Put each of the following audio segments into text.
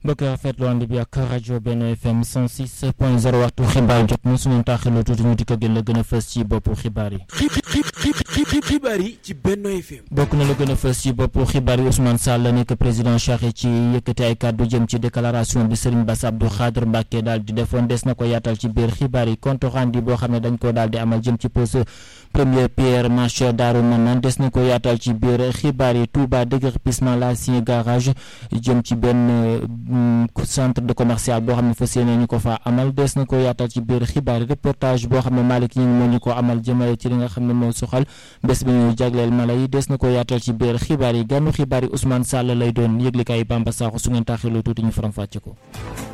mbokk rafetlu ànd bi ak rajo Benno FM 106 point 0 waxtu xibaar jot na suñu taaxiloo tuuti ñu dikk gën la gën a fës ci boppu xibaar yi. xibaar yi ci Benno FM. bokk na la gën a fës ci boppu xibaar yi Ousmane Sall nekk président Cheikh ci yëkkati ay kàddu jëm ci déclaration bi Serigne Bass Abdou Khadre Mbacké daal di defoon des na ko yaatal ci biir xibaar yi compte rendu boo xam ne dañ ko daal di amal jëm ci pose première pierre marché Darou Manane des na ko yaatal ci biir xibaar yi Touba déguerpissement l'ancien garage jëm ci benn centre de commercial boo xam ne fas yéene ñu ko faa amal des na ko yaatal ci biir xibaar yi reportage boo xam ne Malick ñi ngi moo ñu ko amal jëmale ci li nga xam ne moo soxal bés bi ñuy jagleel mala yi des na ko yaatal ci biir xibaar yi gànnu xibaar yi Ousmane Sall lay doon yëglikaay Bamba Sakho su ngeen taaxiloo tuuti ñu faram fàcce ko.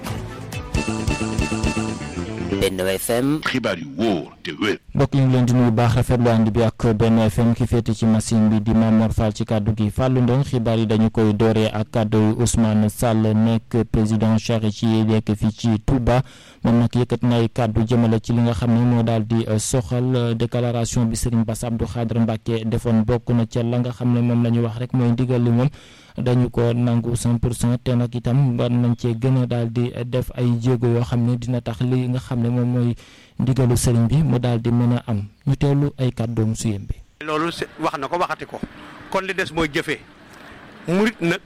Benno FM. xibaar yu wóor te wér. mbokk ñu ngi leen di nuyu baax rafetlu ànd bi ak Benno FM ki féete ci machine bi di Mamor Fall ci kàddu gi Fallou Ndong xibaar yi dañu koy dooree ak kàddu yu Ousmane Sall nekk président Cheikh ci nekk fii ci Touba moom nag yëkkat na ay kàddu jëmale ci li nga xam ne moo daal di soxal déclaration bi Serigne Bass Abdou Khadre Mbacké defoon bokk na ca la nga xam ne moom la ñu wax rek mooy ndigal li moom. dañu ko nangu 100 pour cent te nag itam war nañ cee gën a daal di def ay jéego yoo xam ne dina tax li nga xam ne moom mooy ndigalu sëriñ bi mu daal di mën a am ñu teewlu ay kàddoom suyem bi. loolu wax na ko waxati ko kon li des mooy jëfee murit nag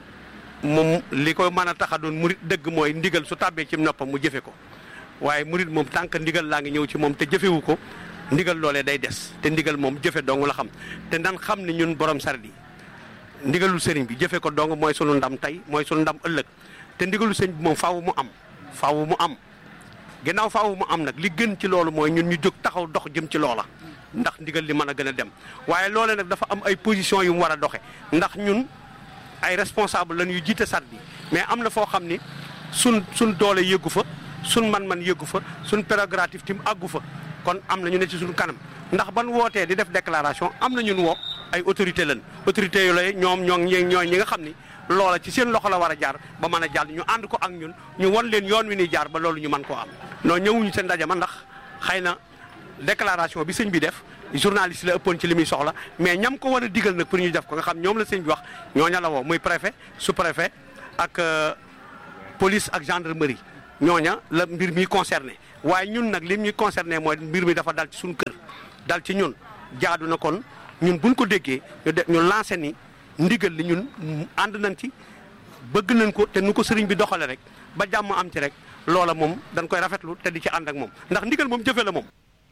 moom li ko mën a tax a doon murit dëgg mooy ndigal su tàbbee ci noppam mu jëfe ko waaye murit moom tànk ndigal laa ngi ñëw ci moom te jëfewu ko ndigal loolee day des te ndigal moom jëfe dong la xam te nan xam ne ñun borom saret yi ndigalul sëriñ bi jëfe ko dong mooy sunu ndam tey mooy sunu ndam ëllëg te ndigalul sëriñ bi moom faaw mu am faaw mu am ginnaaw faaw mu am nag li gën ci loolu mooy ñun ñu jóg taxaw dox jëm ci loola ndax ndigal li mën a gën a dem waaye loole nag dafa am ay position yu mu war a doxe ndax ñun ay responsable lañ yu jiite sat bi mais am na foo xam ni sun sun doole yëggu fa sun man-man yëggu fa sun prérogative tim àggu fa kon am na ñu ne ci suñu kanam ndax ban wootee di def déclaration am na ñun woo ay autorité lañ autorité yu lay ñoom ñoo ñooy ñi nga xam ni loola ci seen loxo la war a jaar ba mën a jàll ñu ànd ko ak ñun ñu won leen yoon wi ni jaar ba loolu ñu mën koo am non ñëwuñu seen ndaje ma ndax xëy na déclaration bi sëñ bi def journaliste la ëppoon ci li muy soxla mais ñam ko war a digal nag pour ñu def ko nga xam ñoom la sëñ bi wax ñooña la woo muy préfet sous préfet ak police ak gendarmerie ñooña la mbir mi concerné waaye ñun nag lim ñuy concerné mooy mbir mi dafa dal ci suñu kër dal ci ñun jaadu na kon ñun buñ ko déggee ñu de ñu lancé ni ndigal li ñun ànd nañ ci bëgg nañ ko te nu ko sëriñ bi doxale rek ba jàmm am ci rek loola moom dañ koy rafetlu te di ci ànd ak moom ndax ndigal moom jëfe la moom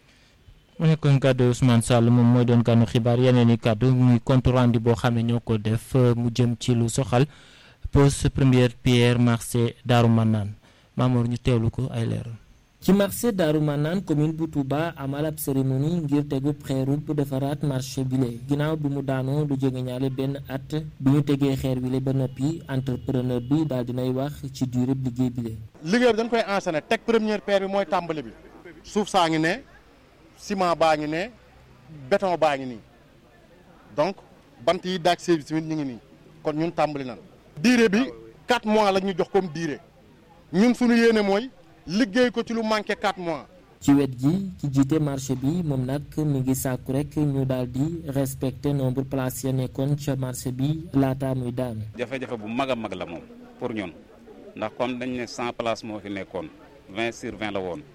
mu nekkoon kàddu Ousmane Sall moom mooy doon kànnu xibaar yeneen i kàddu muy compte rendu boo xam ne ñoo ko def mu jëm ci lu soxal pose première pierre marché Darou Manane Mamour ñu teewlu ko ay leeral ci marché Darou Manane commune bu Touba amal ab cérémonie ngir tegu xeerul bu defaraat marché bile ginnaaw bi mu daanoo lu jóge ñaale benn at bi ñu tegee xeer bile ba noppi entrepreneur bi daal dinay wax ci durée liggéey bile. liggéey bi dañ koy enchaîner teg première pierre bi mooy tàmbali bi suuf saa ngi ne ciment baa ngi ne béton baa ngi nii donc bant yi daaj service tamit ñu ngi nii kon ñun tàmbali nan durée bi 4 mois la ñu jox comme durée ñun suñu yéene mooy. liggéey ko ci lu manqué 4 mois. ci wet gi ci jiite marché bi moom nag mi ngi sàkku rek ñu daal di respecter nombre place ya nekkoon ca marché bi laata muy daanu. jafe-jafe bu mag a mag la moom pour ñun ndax comme dañ ne 100 place moo fi nekkoon 20 sur 20 la woon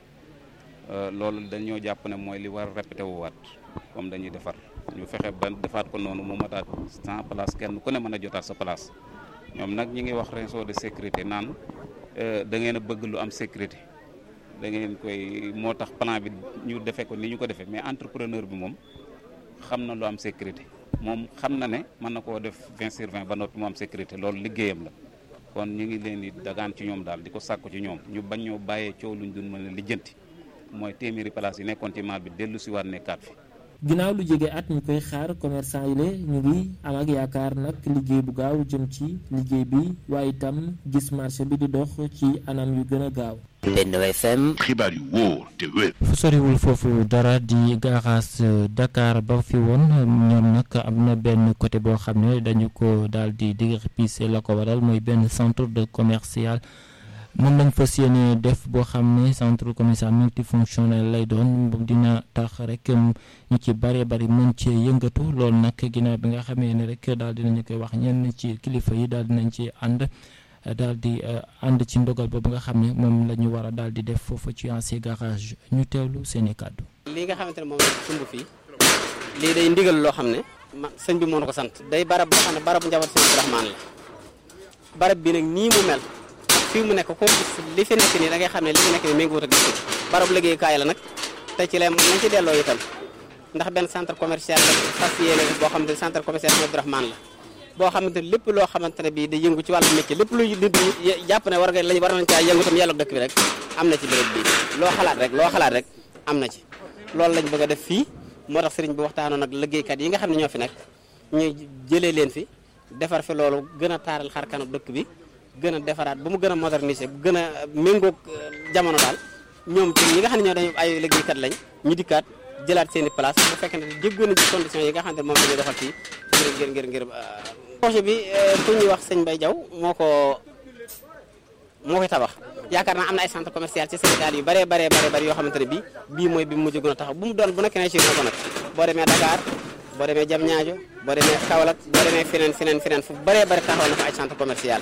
loolu dañoo jàpp ne mooy li war a répété wu waat comme dañuy defar ñu fexe ba defaat ko noonu mu mataat 100 place kenn ku ne mën a jotaat sa place ñoom nag ñi ngi wax réseau de sécurité naan. da ngeen a bëgg lu am sécurité da ngeen koy moo tax plan bi ñu defee ko ni ñu ko defee mais entrepreneur bi moom xam na lu am sécurité moom xam na ne mën na koo def 20 sur 20 ba noppi mu am sécurité loolu liggéeyam la kon ñu ngi leen di dagaan ci ñoom daal di ko sàkku ci ñoom ñu bañ ñoo bàyyee coow luñ dun mën a lijjanti mooy téeméeri place yi nekkoon ci maal bi dellu si waat nekkaat fi ginnaaw lu jege at ñu koy xaar commerçant yi la ñu ngi am ak yaakaar nag liggéey bu gaaw jëm ci liggéey bi waaye itam gis marché bi di dox ci anam yu gën a gaaw. Benno FM. xibaar yu wóor te wér. fu soriwul foofu dara di gaaraas Dakar ba fi woon ñoom nag am na benn côté boo xam ne dañu ko daal di déguerpir la ko waral mooy benn centre de commercial. moom lañ fas yéene def boo xam ne centre commercial multifonctionnel lay doon dina tax rek ñu ci bëree bëri mën cee yëngatu loolu nag ginnaaw bi nga xamee ne rek daal dinañu koy wax ñenn ci kilifa yi daal dinañ ci ànd daal di ànd ci ndogal boobu nga xam ne moom la ñu war a daal di def foofu ci ancien garage ñu teewlu seen i kàddu. lii nga xamante ne moom la sumb fii lii day ndigal loo xam ne man sëñ bi moo na ko sant day barab boo xam ne barabu njaboot sëñ Abdourahmane la barab bi nag nii mu mel fii mu nekk ko gis li fi nekk nii da ngay xam ne li fi nekk nii mi ngi wut ak gis barab liggéeyukaay la nag te ci lay nañ ci delloo itam ndax benn centre commercial la fas yéene boo xamante ne centre commercial sëñ Abdourahmane la boo xamante ne lépp loo xamante ne bii day yëngu ci wàllu métier lépp luy nit ñi jàpp ne war nga lañ war nañ caa yëngu tam yàlla dëkk bi rek am na ci béréb bii loo xalaat rek loo xalaat rek am na ci loolu lañ bëgg a def fii moo tax sëriñ bi waxtaanoon ak liggéeykat yi nga xam ne ñoo fi nekk ñu jëlee leen fi defar fi loolu gën a taaral xar kanam dëkk bi gën a defaraat ba mu gën a moderniser gën a méngoog jamono daal ñoom ci ñi nga xam ne ñoo dañu ay liggéeykat lañ ñu dikkaat jëlaat seen i place bu fekkee ne jéggoon nañ ci conditions yi nga xam ne moom la ñuy doxal fii ngir ngir ngir projet bi ku ñuy wax sëñ Mbaye Diaw moo ko moo koy tabax yaakaar naa am na ay centre commercial ci Sénégal yu bëree bëree bëri bëri yoo xamante ne bii bii mooy bi mu mujj gën a taxaw bu mu doon bu nekkee ne ci na ko nag boo demee Dakar boo demee Diamniadio boo demee Kaolack boo demee feneen feneen feneen fu bëree bëri taxaw na fa ay centre commercial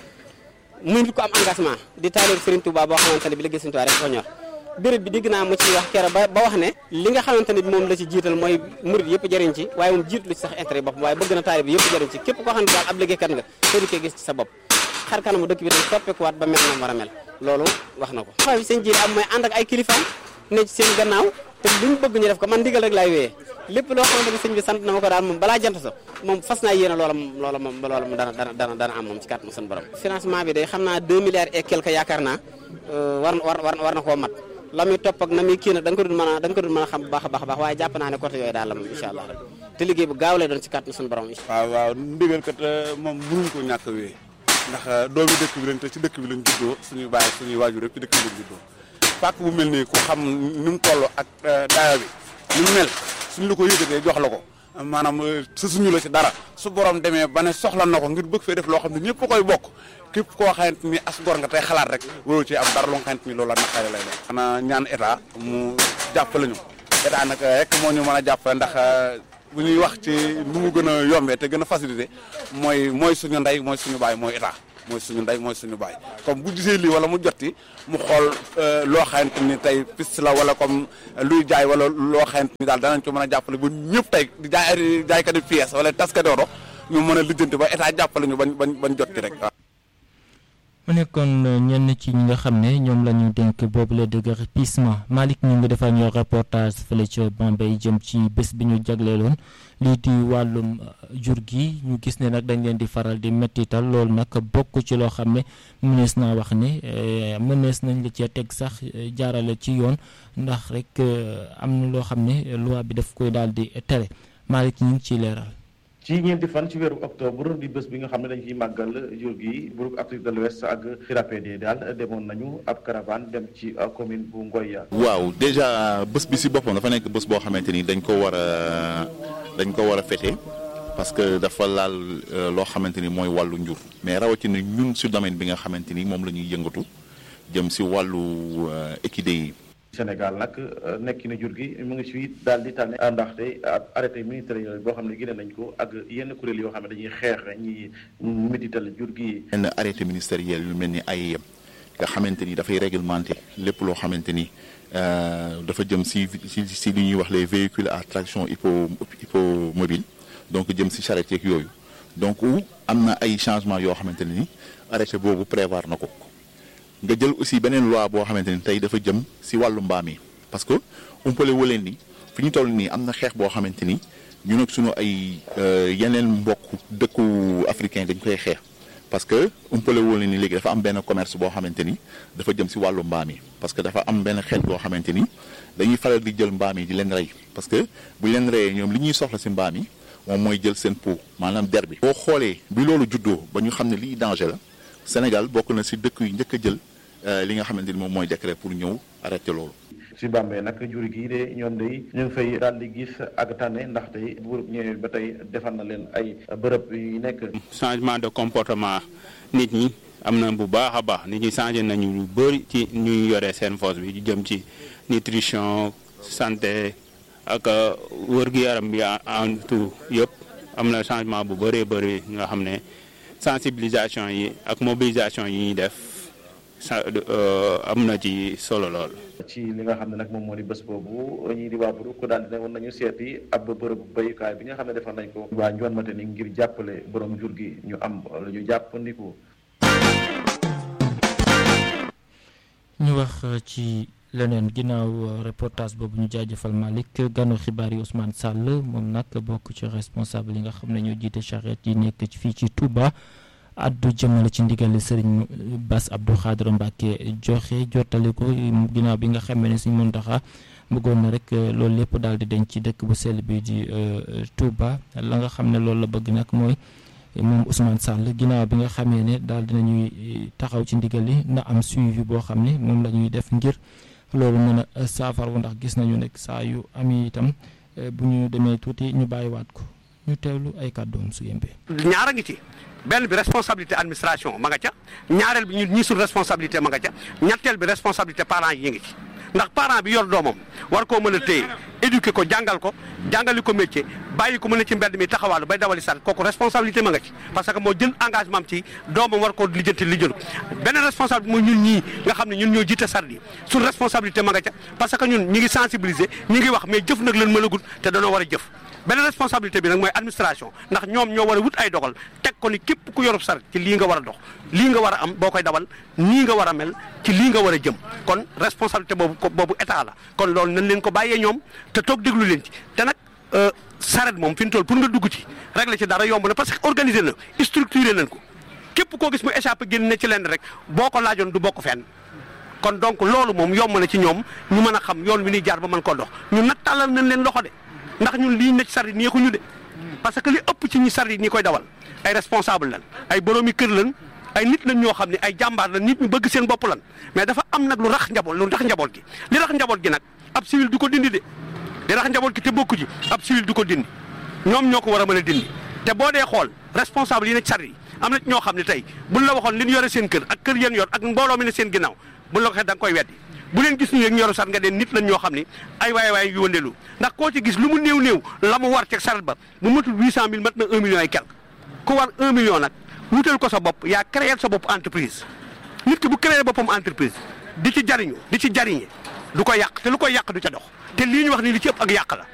muy nit ko am engagement di taaliir Serigne Touba boo xamante ne bi liggéey Serigne Touba rek ko ñor béréb bi dégg naa mu ci wax kero ba ba wax ne li nga xamante ne bi moom la ci jiital mooy murid yëpp jëriñ ci waaye moom jiitu lu ci sax intérêt bopp waaye bëgg na taalib bi yëpp jëriñ ci képp koo xam ne daal ab liggéeykat nga te di koy gis ci sa bopp xar kanamu dëkk bi dañ soppikuwaat ba mel na mu war a mel loolu wax na ko xaw bi seen jiir am mooy ànd ak ay kilifaam ne ci seen gannaaw te luñ bëgg ñu def ko man ndigal rek laay wéyee lépp loo xamante ne sëñ bi sant na ma ko daal moom balaa jant sa moom fas naa yéene loola moom loola moom loola moom dana dana dana dana am moom ci kàttanu seen borom financement bi day xam naa 2 milliards et quelque yaakaar naa war war war na koo mat la muy topp ak na muy kii nag da nga ko dul mën a da nga ko dul mën a xam bu baax a baax a baax waaye jàpp naa ne côté yooyu daal la moom incha allah rek te liggéey bu gaaw lay doon ci kàttanu seen borom waaw waaw ndigal kat moom mënuñ ko ñàkk a wéy ndax doomi dëkk bi lañ te ci dëkk bi lañ juddoo suñuy baay suñuy waajur rek ci dëkk bi lañ juddoo pàkk bu mel nii ku xam ni mu toll ak daayo bi ni mu mel suñ la ko yëgatee jox la ko maanaam sa suñu la ci dara su borom demee ba ne soxla na ko ngir bëgg fee def loo xam ne ñëpp koy bokk képp koo xamante ni as gor nga tey xalaat rek waroo ci am dara loo xamante ni loolu la naqare lay doon. xanaa ñaan état mu jàppale ñu état nag rek moo ñu mën a jàppale ndax bu ñuy wax ci nu mu gën a yombee te gën a facilité mooy mooy suñu ndey mooy suñu baay mooy état mooy suñu ndey mooy suñu baay comme bu gisee lii wala mu jotti mu xool loo xamante ni tey piste la wala comme luy jaay wala loo xamante ni daal danañ ko mën a jàppale ba ñëpp tey di jaay jaaykat yi pièce wala taskati oto ñu mën a lijjanti ba état jàppale ñu bañ bañ bañ jotti rek waaw. mu nekkoon ñenn ci ñi nga xam ne ñoom la ñu dénk boobu la déguerpissement Malick ñu ngi defal ñoo reportage fële ca Bambey jëm ci bés bi ñu jagleeloon lii di wàllum jur gi ñu gis ne nag dañ leen di faral di mettital loolu nag bokk ci loo xam ne mënees naa wax ne mënees nañ la cee teg sax jaarale ci yoon ndax rek am na loo xam ne loi bi daf koy daal di tere Malick ñu ngi ciy leeral. ci ñeenti fan ci weeru octobre di bés bi nga xam ne dañ ciy màggal jur gi groupe Afrique de l'Ouest ak RAPD daal demoon nañu ab caravane dem ci commune bu Ngoya. waaw déjà bés bi si boppam dafa nekk bés boo xamante ni dañ ko war a dañ ko war a fêter parce que dafa laal loo xamante ni mooy wàllu njur mais rawatina ñun si domaine bi nga xamante ni moom la ñuy yëngatu jëm si wàllu équidés yi. Sénégal nag nekki na jur gi mu ngi ci daal di tànne ndaxte ab arrêté ministériel boo xam ne génne nañ ko ak yenn kuréel yoo xam ne dañuy xeex ñi médital jur gi. yenn arrêté ministériel yu mel ni ay nga xamante ni dafay réglementé lépp loo xamante ni dafa jëm si si si li ñuy wax les véhicules à traction hippo hippomobile donc jëm si charrette yeeg yooyu donc am na ay changement yoo xamante ne ni arrêté boobu prévoir na ko. nga jël aussi beneen loi boo xamante ni tey dafa jëm si wàllu mbaam yi parce que umpale wu leen ni fi ñu toll nii am na xeex boo xamante ni ñu nag suñu ay yeneen mbokk dëkku africain dañ koy xeex parce que umpale wu leen ni léegi dafa am benn commerce boo xamante ni dafa jëm si wàllu mbaam yi parce que dafa am benn xeet boo xamante ni dañuy faral di jël mbaam yi di leen rey parce que bu leen reyee ñoom li ñuy soxla si mbaam yi moom mooy jël seen peau maanaam der bi. boo xoolee bi loolu juddoo ba ñu xam ne lii danger la Sénégal bokk na si dëkk yu njëkk a jël. li nga xamante ni moom mooy décret pour ñëw arrêté loolu. si Bambey nag jur gi de ñoom day ñu ngi fay daal di gis ak tànne ndaxte buur ñëwee ba tey defar na leen ay bërëb yu nekk. changement de comportement nit ñi am na bu baax a baax nit ñi changé nañu lu bëri ci ñuy yore seen force bi jëm ci nutrition santé ak wër-gu-yaram bi en tout yëpp am na changement bu bëree bëri nga xam ne sensibilisation yi ak mobilisation yi ñuy def sa am na ci solo lool. ci li nga xam ne nag moom moo di bés boobu ñii di waa Brou ko daal di ne woon nañu seeti ab bërëbu béyukaay bi nga xam ne defar nañ ko waa Njoon Mate ni ngir jàppale borom jur gi ñu am lu ñu jàppandiku. ñu wax ci leneen ginnaaw reportage boobu ñu jaajëfal Malick ganu xibaar yi Ousmane Sall moom nag bokk ci responsable yi nga xam ne ñoo jiite charrette yi nekk fii ci Touba. addu jëmale ci ndigal sëriñ Bass Abdou Khadre Mbacke joxe jottali ko ginnaaw bi nga xamee ne suñ Muntaxa bëggoon na rek loolu lépp daal di denc ci dëkk bu sell bi di Touba la nga xam ne loolu la bëgg nag mooy moom Ousmane Sall ginnaaw bi nga xamee ne daal dinañuy taxaw ci ndigal yi na am suivi boo xam ne moom la ñuy def ngir loolu mën a saafaru ndax gis nañu nekk saa yu am itam bu ñu demee tuuti ñu bàyyiwaat ko ñu teewlu ay kàddoom su yembee. ñaar a ngi ci benn bi responsabilité administration ma nga ca ñaareel bi ñun ñii suñ responsabilité ma nga ca ñetteel bi responsabilité parents yi ngi ci ndax parent bi yor doomam war koo mën a téye éduquer ko jàngal ko jàngali ko métier bàyyi ko mën a ci mbedd mi taxawaalu bay dawali sar kooku responsabilité ma nga ci parce que moo jël engagement am ci doomam war koo lijjanti lijjanti beneen responsabilité mooy ñun ñii nga xam ne ñun ñoo jiite sar yi suñ responsabilité ma nga ca parce que ñun ñi ngi sensibiliser ñi ngi wax mais jëf nag leen mën a gudd te danoo war a jëf beneen responsabilité bi nag mooy administration ndax ñoom ñoo war a wut ay dogal teg ko ni képp ku yorub sar ci lii nga war a dox lii nga war a am boo koy dawal nii nga war a mel ci lii nga war a jëm kon responsabilité boobu boobu état la kon loolu nañ leen ko bàyyee ñoom te toog déglu leen ci te nag saret moom fi ñu toll pour nga dugg ci régler ci dara yomb na parce que organiser na structuré nañ ko képp koo gis mu échappé génn na ci lenn rek boo ko laajoon du bokk fenn kon donc loolu moom yomb na ci ñoom ñu mën a xam yoon wi ñuy jaar ba mën koo dox ñun nag tàllal nañ leen loxo de ndax ñun lii ne ci sar yi neexuñu de parce que li ëpp ci ñi sar yi ñi koy dawal ay responsable lan ay boroomi kër lan ay nit lañ ñoo xam ne ay jàmbaar la nit ñu bëgg seen bopp lan mais dafa am nag lu rax njaboot lu rax njaboot gi li rax njaboot gi nag ab civil du ko dindi de li rax njaboot gi te bokku ji ab civil du ko dindi ñoom ñoo ko war a mën a dindi te boo dee xool responsable yi ne ci sar yi am na ñoo xam ne tey buñ la waxoon li ñu yore seen kër ak kër yéen yor ak mbooloo mi ne seen ginnaaw buñ la ko waxee da nga koy weddi bu leen gis ñu rek ñu yoru sar nga deen nit lañ ñoo xam ne ay waay waay yu wëndeelu ndax koo ci gis lu mu néew néew la mu war ci saret ba bu matul huit cent mille mat na un million ay quelque ku war un million nag wutal ko sa bopp yaa créer sa bopp entreprise nit ki bu créer boppam entreprise di ci jariñu di ci jariñe du ko yàq te lu koy yàq du ca dox te lii ñu wax ni li ci ëpp ak yàq la